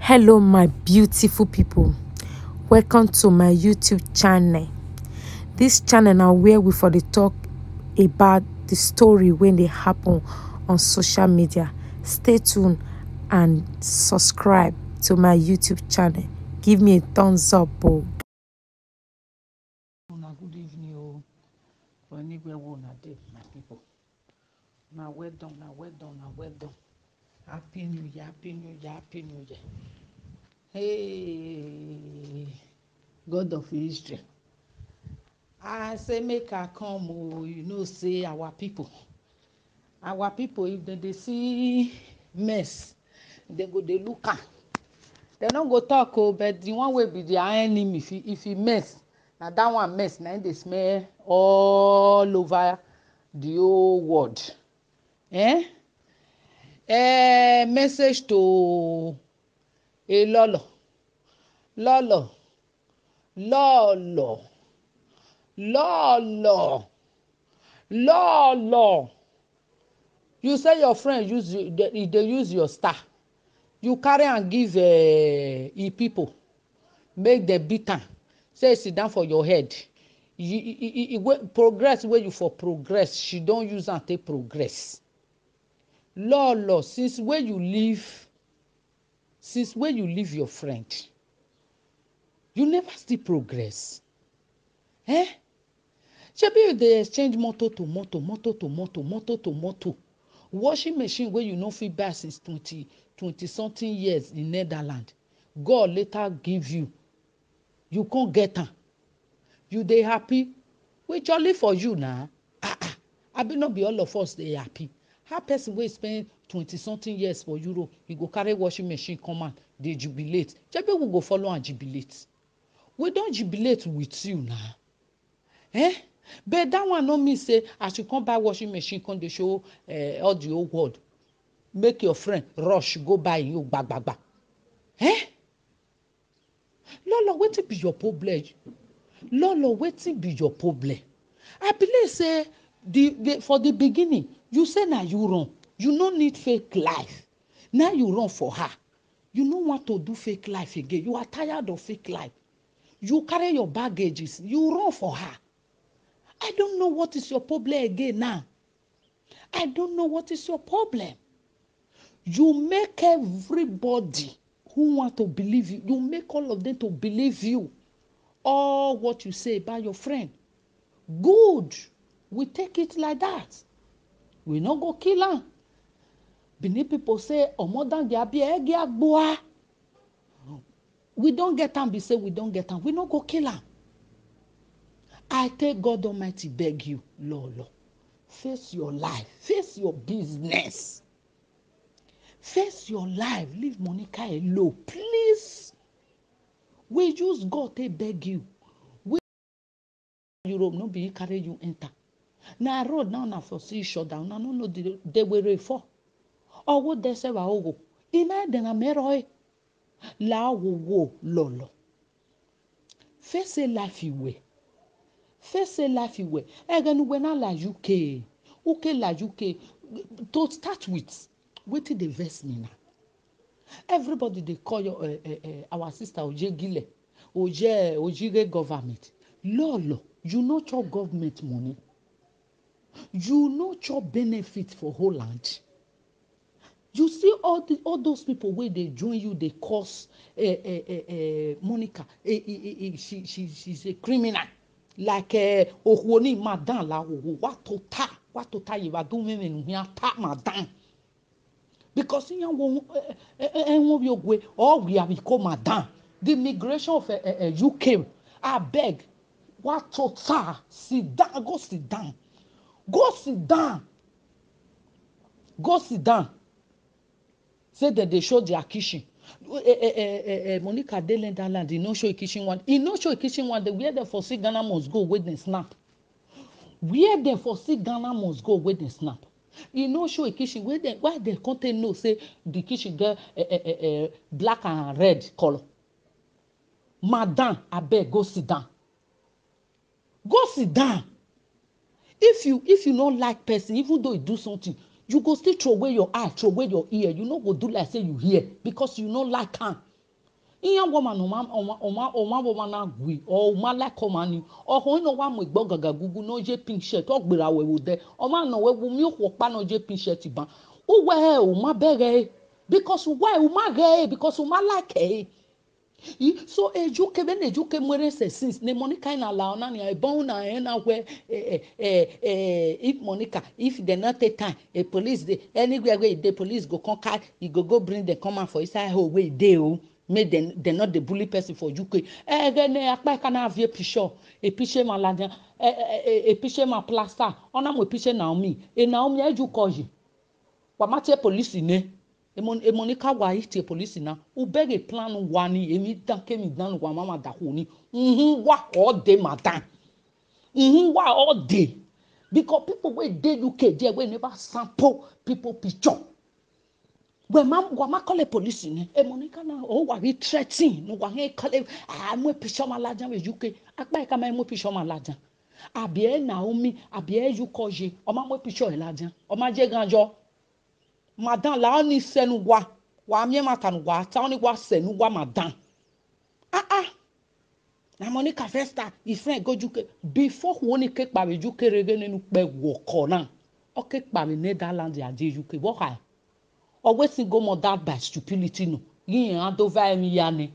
hello my beautiful people welcome to my youtube channel this channel na where we for dey talk about the story wey dey happen on social media stay tuned and subscribe to my youtube channel give me a thumbs up o. una good evening o for anywhere wey una dey my people una well done una well done una well done happy new year happy new year happy new year hey god of history i say make i come o you know say our people our people if dem dey see mess dem go dey look am dem no go talk o but the one wey be their enemy if e if e mess na that one mess na im dey smell all over the whole world eh? Eh, message to elolo lolo lolo lolo lolo you say your friend use you dey e dey use your star you carry am give uh, e people make dem beat am say e sit down for your head you e e e wey progress wey you for progress she don use am take progress lolo since wey you leave since wey you leave your friend you never still progress eh shebi you dey exchange motor to motor motor to motor motor to motor washing machine wey you no fit buy since twenty twenty something years in netherlands god later give you you come get am you dey happy we jolly for you na ah ah abi no be all of us dey happy how person wey spend twenty something years for europe e go carry washing machine come out dey jubilate shebi we go follow am jubilate we don jubilate with you na eh but that one no mean say as you come buy washing machine come dey show uh, all the whole world make your friend rush go buy im own gbagbagba eh lolo wetin be your problem lolo wetin be your problem i believe say the, the for the beginning you say na you run you no need fake life now you run for her you no want to do fake life again you are tired of fake life you carry your baggages you run for her i don't know what is your problem again now i don't know what is your problem you make everybody who want to believe you you make all of them to believe you all what you say about your friend good we take it like that we no go kill am benin people say omodange abi ege agboa we don get am be say we don get am we no go kill am i take god almighty beg you lolo face your life face your business face your life leave monica alone please we use god take beg you we europe no be e carry you enter na road now na for see shut down una no know the dewere for ọwọ dẹsẹ wa ogo ina dẹna mẹrọ ẹ laawowo lọlọ face life iwe face life iwe ẹgẹnuwe na la uk uk la uk to start with wetin dey vex me na everybody dey call your, uh, uh, uh, our sister ojegile oje ojire government lolo you no chop government money you no chop benefit for holland you see all the all those people wey dey join you dey cause uh, uh, uh, uh, monica uh, uh, uh, she she she's a criminal like uh, ohuoni madam lawowo watota watota yivadumemenuhia ta madam because yan wo ẹwọn bi ogwe all we have become madam the migration of uh, uh, uk abeg watota sit down go sit down go sit down go sit down say dem dey show their kitchen uh, uh, uh, uh, monica dey netherland e no show e kitchen one e no show e kitchen one day where dem for see ghana must go wey dem snap where dem for see ghana must go wey dem snap e no show e kitchen wey dem why dem come take know say the kitchen get uh, uh, uh, uh, black and red colour madam abeg go sit down go sit down if you if you no like person even though e do something you go still throway your eye throway your ear you no go do like say you hear because you no like am ihe gwama na ọma ọma ọma ọma bọma na gwi ọ ọma like ọma ni ọhụ ịnọ wa mụ ìgbọ́ gàgà gugu na oje pink shirt ọ gbèrè àwẹ̀wò dẹ ọma nà wẹ́wu mi ò pa na oje pink shirt ban ó wẹ̀ ẹ́ ọma bẹ̀rẹ̀ because why ọma rẹ̀ because ọma like ẹ̀ yi so ejuke bɛ na ejuke nwere sɛ since ne monica na la ɔna nea ɛbɔn na ɛ na wɛ ɛ ɛ ɛ if monica if dem no take time a police dey anywhere wey e dey police go come carry e go go bring dem come out for inside hole wey e dey o make dem dem no dey bully person for uk ɛgɛ ne akpa ɛka na avie pisɔ episɛ ma ladiya ɛ ɛ episɛ ma plaster ɔna mo episɛ naomi e naomi eju kɔji wàmátìɛ polisi ne emonika wa yi tie polisi na ubege plan wa ni emi dan kemi dan wa mama da ho ni nhun wa all day madam nhun wa all day because people wey dey uk there wey never sample people picture wema wama kɔle polisi ni emonika na o wa bi threatening no wa he kɔle ah mo picture ma lajan we uk akpa yi kama mo picture ma lajan àbí ẹ naomi àbí ẹ yukọje ọmọ mo picture ẹ lajan ọmọ jẹ ganjọ madan la ɔni sɛnu wa wa miɛ ma tanu wa ta ɔni wa sɛnu wa madan ah ah na monica festa ifeanyi gojuke before woni ke kpari juke rege nínú pɛ wɔkɔ náà ɔke kpari netherlands adi juke wɔka ɔwɛsi go murdered by stupidity no yiyan adova ɛmi ya ni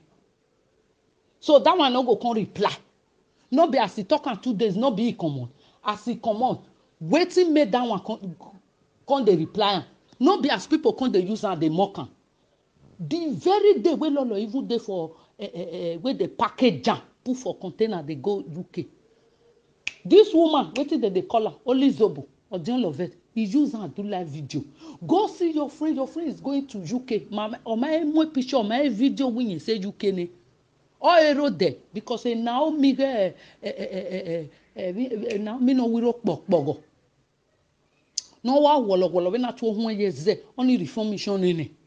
so that one no go come reply no be as e talk am two days no be e comot as e comot wetin make that one come come dey reply am no be as people come dey use am dey mock am the very day wey lolo even dey for uh, uh, uh, wey dey package am put for container dey go uk this woman wetin dem dey call am only zobo odiolovet e use am do live video go see your friend your friend is going to uk ọmọ ẹ mú picture ọmọ ẹ video wíyẹn ṣe uk ni ọ èrò dẹ because ẹ naomi ẹ ẹ ẹ ẹ ẹ naomi náà wíwọ pọ̀pọ̀gọ̀ na wa wɔlɔwɔlɔ bɛ na to ho yɛ zɛ ɔne reformation ne ne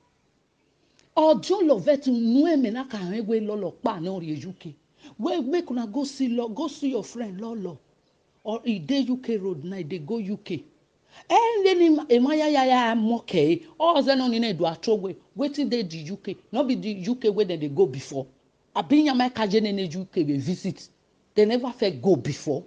ɔjɔ lɔvɛ ti nu ɛmɛ na ka hɛn we lɔlɔ kpa ne ɔri uk we make una go see lɔ go see your friend lɔlɔ or e dey uk road na e dey go uk ɛnde ni ema ya ya ya mɔ kɛɛ ɔzɛ na ɔni na edo atro we wetin dey di uk no be di uk wey dem dey go before abi nyama kaje ne ne uk dey visit they never fit go before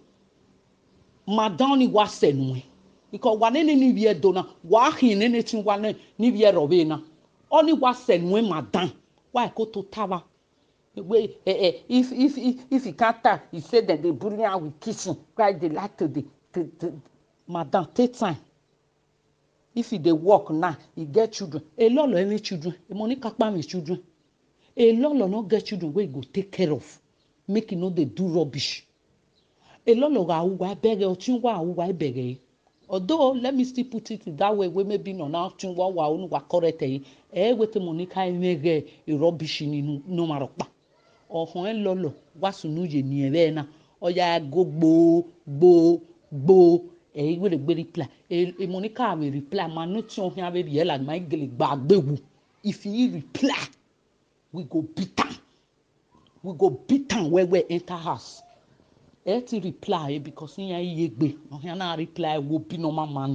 madam ni wa sɛ nue because wa ne ne ni wiye do na wa hin ne ne ti wa ne ni wiye rɔbe na ɔni wa sɛ nue madam wa ko to tawa wey eh eh if if if if e can ta e say dem dey bully am with kitchen why dey like to dey to to madam take time if e dey work now e get children elolo any children monica kpame children elolo no get children wey e go take care of make e no dey do rubbish elolo awuwa ẹbẹrẹ ọtí wa awuwa ẹbẹrẹ yìí although let me still put it that way wey maybe nọ náà tún wá wà ó wà correct yìí ẹ wẹ́tẹ̀ monica ẹ̀mẹ́rẹ́ ìrọ́bìṣì nínú ní ọmọ àrọ̀pá ọ̀hún ẹ̀ lọ́lọ́ wá sùnú yè ní ẹ̀rẹ́ náà ọ̀yà go gbòó gbòó gbòó ẹ̀yìn wẹ́rẹ́ gbé reply ẹ̀ monica àmì reply màá ní tí ọ̀hún abẹ́ yẹ là máa ń gèlè gbà gbéwu if you reply we go beat am we go beat am well well enter house ẹ ti reply because yẹn yé gbé ọ̀hún náà reply wo bí normal man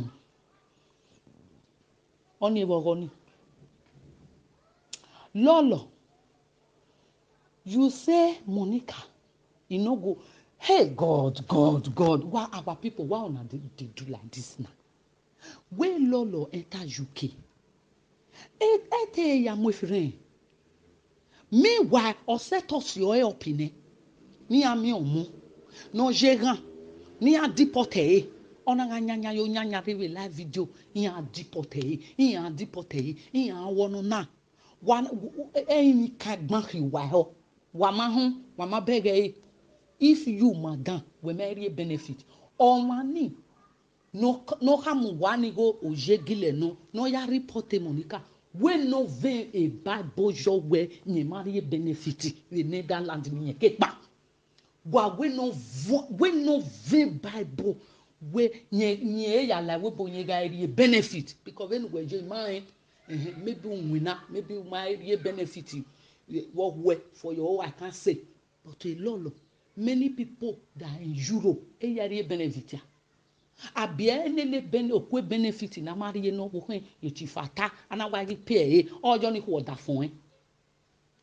ọ̀nì ìwọ̀ ọ̀nì lọ́lọ́ you say monica e no go hey god god god why our people why una dey dey do like this na wey lọ́lọ́ enter uk ẹ ẹ tẹ ẹ yà mọ efirẹ meanwhile ọsẹ tọsí ọ ẹ ọpìnẹ ní àmì ọmọ no gérant ni a deporté ye ɔna ka nyanya yo nyanya de be live video iyan a deporté ye iyan a deporté ye iyan a wɔnu na wa ɛyin ka gbɔn hi wa hɔ wa ma ho wa ma bɛgɛ ye if you madam wɛmɛ eri benefit ɔmani n'o ka mu wa ni ko o zegi lɛ no n'o ya reporté monica wey no vein a bible jɔ wɛ nyɛma eri benefit the netherlands ni yɛ kekpa wa we no vo we no ve bible we nye nye ya la we bo nye ga eri benefit because when we je mind uh, maybe winner maybe my eri benefit what we for your i can say but a lot many people that in europe e ya eri benefit ya abia enene bene okwe benefit na mari ye no ko hin eti fata ana wa ri pay e ojo ni ko da fún e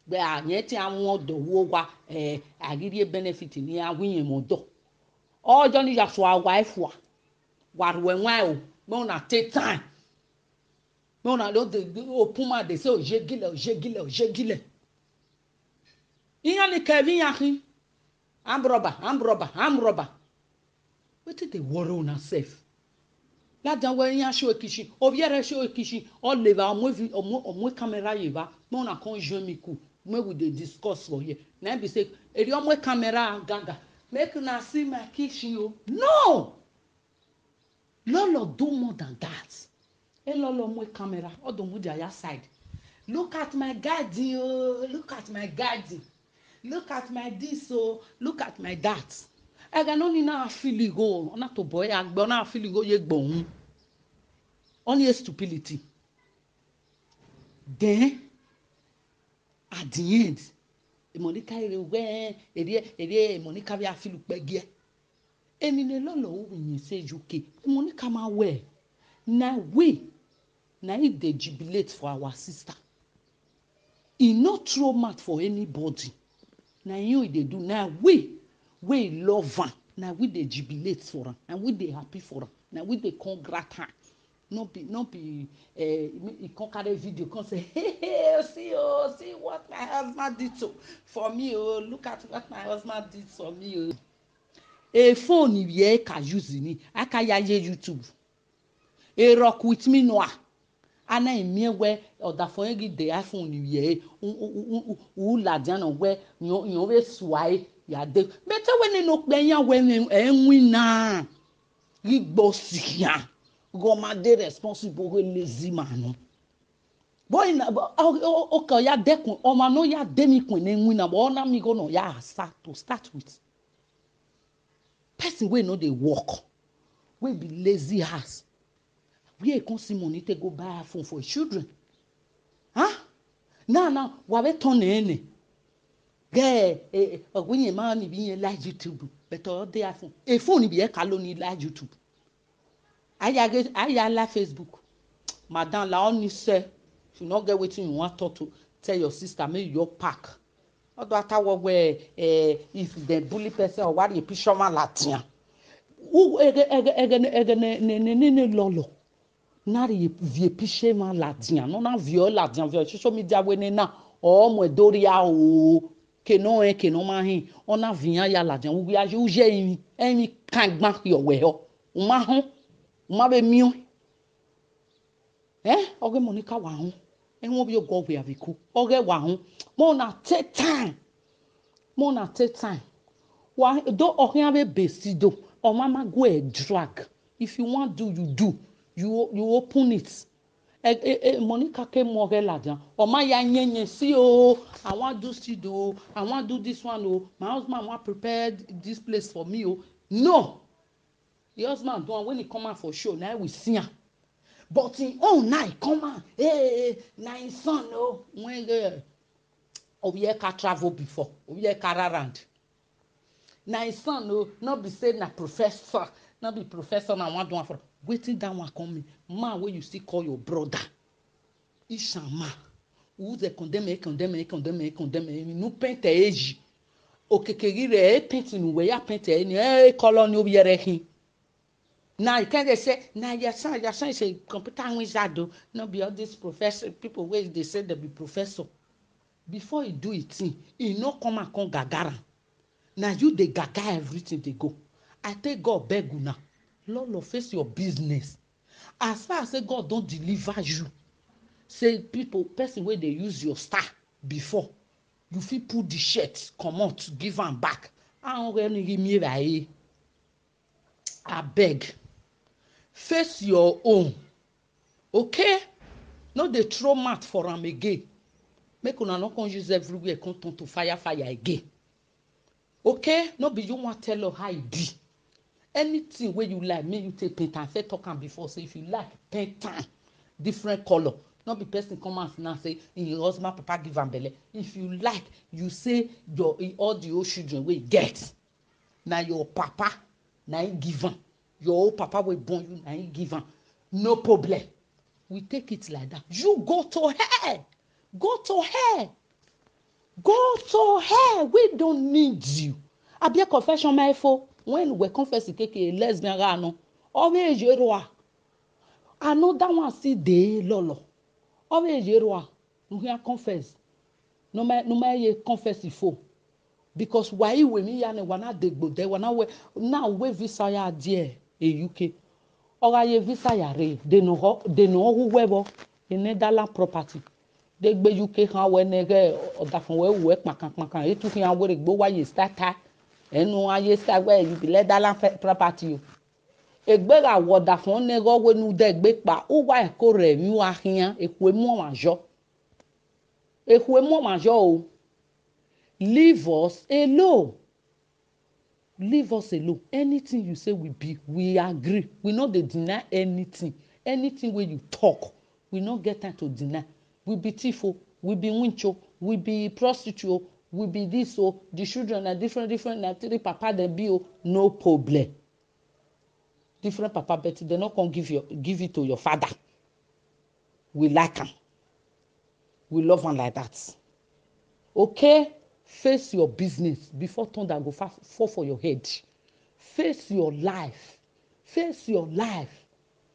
gbẹ àyẹn tí àwọn dọwọ wa ẹ àrírí benefit ní awíyẹn mọ dọ ọjọ ní yasọ àwa ẹfọ wàrúwẹ wọn o mọ na take time mọ na ló de òpin máa dé sí òṣègilẹ òṣègilẹ òṣègilẹ ìyẹn ni kẹfì yàn kí amrọba amrọba amrọba wetin dey worry una sef ladan wẹ yan aṣọ èkìṣì òbí ẹrẹ aṣọ èkìṣì ọlẹba ọmọ evi ọmọ ọmọ kámẹ́rà yìí bá mọ na kàn join me cool make we dey discuss for here na im be say èrè ọmọ kámẹ́rà gàgà make una see my kitchen o no lọlọ do more than that ẹ lọlọ ọmọ kámẹ́rà ọdọ mu their side look at my garden o look at my garden look at my this o look at my that ẹgẹ náà ní náà fílì go ọ̀nà tó bọ̀ ẹ́ àgbẹ̀ ọ̀nà fílì go yẹ gbọ̀n ọ̀nà yẹ stupidity then at the end ìmọ̀nìkà èrè wẹ́ èrè èrè ìmọ̀nìkà bí afílù pẹ́gẹ́ ẹni ní lọ́lọ́ òwìyàn ṣe uk ìmọ̀nìkà máa wẹ̀ na we na it dey jubilate for our sister e no throw mouth for anybody na you e dey do na we wey love am na we dey jubilate for am and we dey happy for am na we dey congrat am no be no be uh, e come carry video come say hey hey see o see what my husband did to for me o look at what my husband did for me o. e phone yẹ ka use ni aka ya ye youtube e rock with me noa ana emie wɛ ɔdafɔ yɛ gi de iphone yɛ wu ladiana wɛ yɔn bɛ sua ye yade bɛtɛ wɛ ne no kpɛ ya wɛ ɛnwi naa igbɔ siya gɔmade responsible wɛ lazy man bɔyi na o ka ya dɛkun ɔma no ya demi kun ne nwi na bɔ ɔna mi ko na ya start to start with person wey no dey work wey be lazy ass where e come see money take go buy iphone for children huh? now now wa bɛ tɔn ne ne gɛɛ ɔgbɛn yɛn maa ni bi yɛn live youtube bɛtɛ ɔde iphone e phone bi yɛ kalo ni live youtube aya ge aya la facebook madam la ɔni sɛ if you no get wetin you wan talk to tell your sister make you just pack ɔdɔ atawɔ wɛ ɛɛ if dem bully person ɔwari episɔ ma la tia wo ege ege ege ege ne ne ne ne ne lɔlɔ nari vie pishe ma ladien no na vie ladien vie social media we ne na o mo doria o ke no e ke no ma hin ona via ya ladien wo ya ju je yin yin kan gba yo we ho o ma ho o ma be mi o eh oge mo ni ka wa ho e won bi o go we aviku oge wa ho mo na take time mo na take time wa do ohin abe besido o ma ma go e drag if you wan do you do you you open it ẹ ẹ ẹ monica ké mọ ọrẹ làdán ọmọ ya yẹnyẹn sí o i wan do studio o i wan do this one o my husband wan prepare this place for me o no the husband do am when he come out for show na we see am but him own na he come out hey na him son o when uh, obieka travel before obieka around na him son o no be say na professor no be professor na wan do am for wetin that one come mean man wey you still call your brother ishama uze condemn condemn condemn condemn inú pẹ́ntẹ̀ èjì òkèkèrè rẹ̀ ẹ̀ pẹ́ntì nù wẹ̀ yà pẹ́ntẹ̀ ẹ̀ ní ẹ̀ kọ́lọ́ ní obi yẹrẹ hin na you can dey say na your son your son is a computer wizard o no be all these professor people wey dey say dem be professor before e do e thing e no come out come gagara na you dey gaga everything dey go i take god beg una lolo face your business as far as say god don deliver you say people person wey dey use your star before you fit pull the shirt comot give am back ahun rẹ ni mi ra ye abeg face your own okay no dey throw mouth for am again make una no come use everywhere come turn to fire fire again okay no be you wan tell us how e be anything wey you like make you take paint am first talk am before say if you like paint am different colour no be person come out now say im husband papa give am belle if you like you say your all the old children wey you get na your papa na him give am your old papa wey born you na him give am no problem we take it like that you go to hell go to hell go to hell we don't need you abia confession ma efo when we confess keke lesbian ra no ọbẹ èyí ro a another one still dey lọlọ ọbẹ èyí ro a nhia confess nọmọ nọmọ eye confess ifo because wàyí wèmí ya ni wàna dègbò dẹ wàna wẹ náà wẹ visa ya díẹ èyúke ọ̀rọ̀ ayé visa ya rè dènà họ dènà ọ̀hún wẹ̀bọ in netherland property dègbè uk hàn wẹ nẹgẹ ọ̀dàfọ̀n wẹ̀ wẹ̀ kpàkàkpàkà ètò hàn wẹ̀rẹ̀ gbó wáyé starta ẹnu ayé sàgbẹ́ ìbí netherland property o egbera wɔɖafɔn ne ɣɔwe nu de gbe kpa wova eko re mi wa hia ekue mu ma zɔ ekue mu ma zɔ o leave us alone leave us alone anything you say we be we agree we no dey deny anything anything wey you talk we no get time to deny we be thief o we be winch o we be prostitute o we be this o the children na different different na three papa dem be o no problem different papa but dem no come give your give it to your father we like am we love am like that okay face your business before thunder go fa fall for your head face your life face your life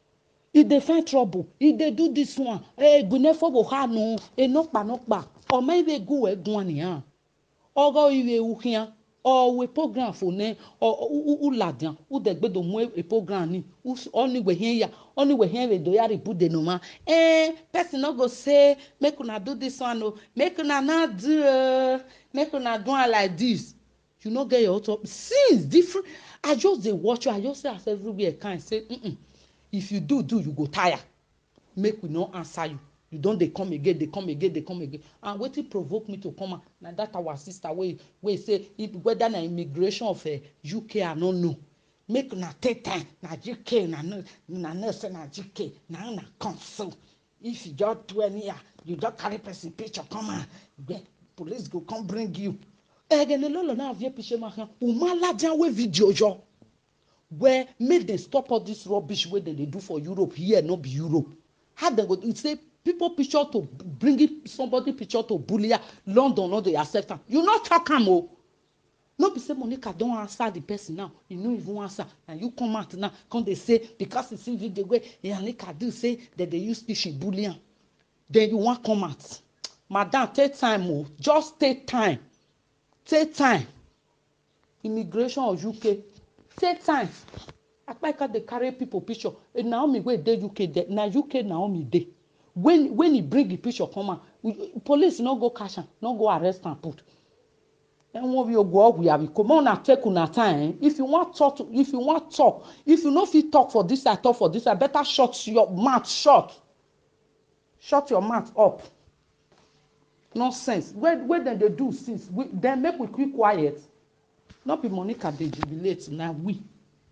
e dey find trouble e dey do this one egunefo bo ha nu enokpanokpa ọmọ ibe gu egun aniyan ọgọ iwe uhia ọwe program fo ne uladian udegbedo mu e program ni ọniwe hien ya ọniwe hien we do yari bude no ma eh person no go say make una do this one o make una no do uh, make una do am like this you no get your own top since different i just dey watch you i just say as everywhere kind say mm -mm. if you do do you go tire make we no answer you you don dey come again dey come again dey come again and wetin provoke me to come out na that our sister wey wey say if whether na immigration of uh, uk i no know make una take time na uk na no na know say na uk na una come so if you just do anyhow you just carry person picture come out gbe police go come bring you egene lolo na avie piche ma han umalajan wey video yọ where make dem stop all this rubbish wey dem dey do for europe here no be europe how dem go do say people picture to bring somebody picture to bully her london no dey accept am you no talk am o no be say monica don answer the person now you no even answer and you come out now come dey say because you see video wey monica do say dem dey use speech bully am then you wan come out madam take time o just take time take time immigration of uk take time akpaika dey carry people picture naomi wey dey uk dey na uk naomi dey when when he bring the picture come out police no go catch am no go arrest am put ẹwọn bí ogun ọgwụ ya biko mo na take una time eh? if you wan talk to, if you wan talk if you no fit talk for this side talk for this side better shut your mouth shut shut your mouth up nonsense wey wey dem dey do since we dem make we quick quiet no be monica dey jubilate na we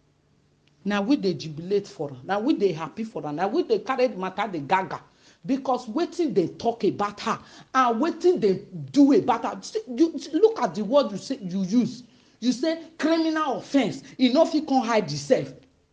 na we dey jubilate for am na we dey happy for am na we dey carry the matter dey gaga because wetin dey talk about her and wetin dey do about her see, you look at the word you say you use you say criminal offence e no fit come hide itself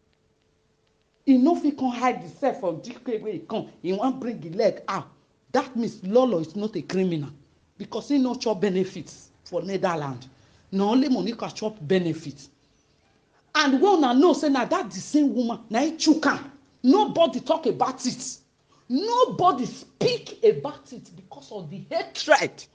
e no fit come hide itself from dk wey e come e wan bring e leg out that means lolo is not a criminal because he no chop benefit for netherlands na only monica chop benefit and wey una know say na that the same woman na him chook am nobody talk about it nobody speak about it because of the hatred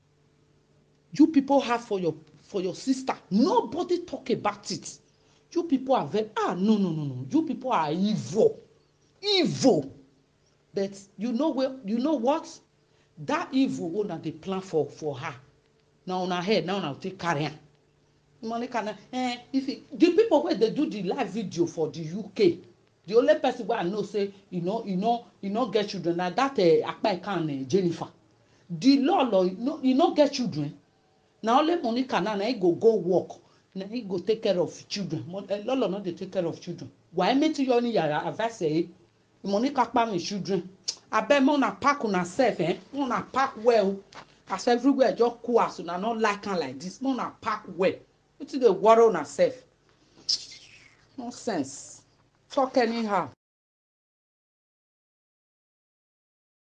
you people have for your for your sister nobody talk about it you people are very ah no no no no you people are evil evil but you know well you know what that evil wey una dey plan for for her na una head na una take carry am monica na eh if e the people wey dey do the live video for the uk the only person wey i know say e no e no e no get children na that uh, akpaikan uh, jennifer the lolo e no e no get children na only monica now na e go go work na e go take care of children Mo, uh, lolo no dey take care of children wàá mẹ́tí yọ ní yàrá advice ẹ̀ monica pa mi children abeg make una pack una sef eh make una pack well as everywhere just cool as una no like am like this make una pack well wetin dey worry una sef nonsense talk anyhow